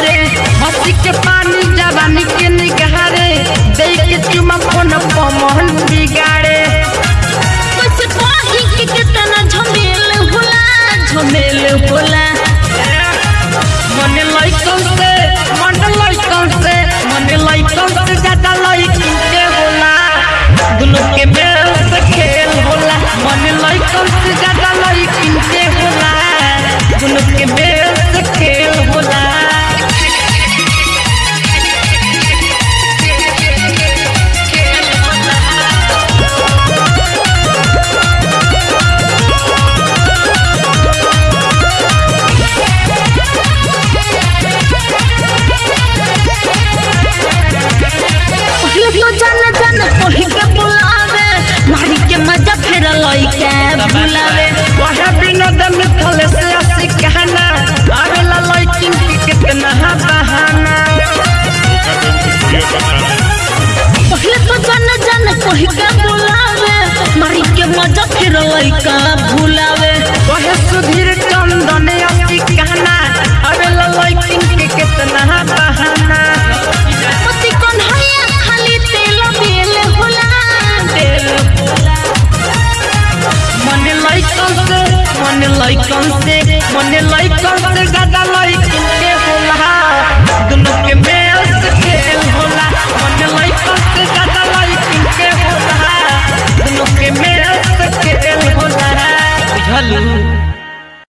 रे हंसी के पानी जवानी के निगारे दे के चुमा फोन पमहन बिगाड़े कैसे कही कि कितना झमेल होला झमेल होला मन लइकन से मन लइकन से मन लइकन से ज्यादा लइकन के होला दुनु के मेल से खेल होला मन लइकन से ज्यादा लइकन के होला दुनु के मेल से खेल होला पहले तो जान जान कही के बुलावे मारी के मजा फिर लइके बुलावे वह विनोद मिथल से असी कहना आवेला लइकिन के कितना बहाना पहले तो जान जान कही के बुलावे मारी के मजा फिर लइका भुलावे वह सुधीर चंदन असी कहना आवेला लइकिन के कितना बहाना पति कन्हैया खाली तेल बेल होला तेल मन लइकन से मन लइकन से मन लइकन से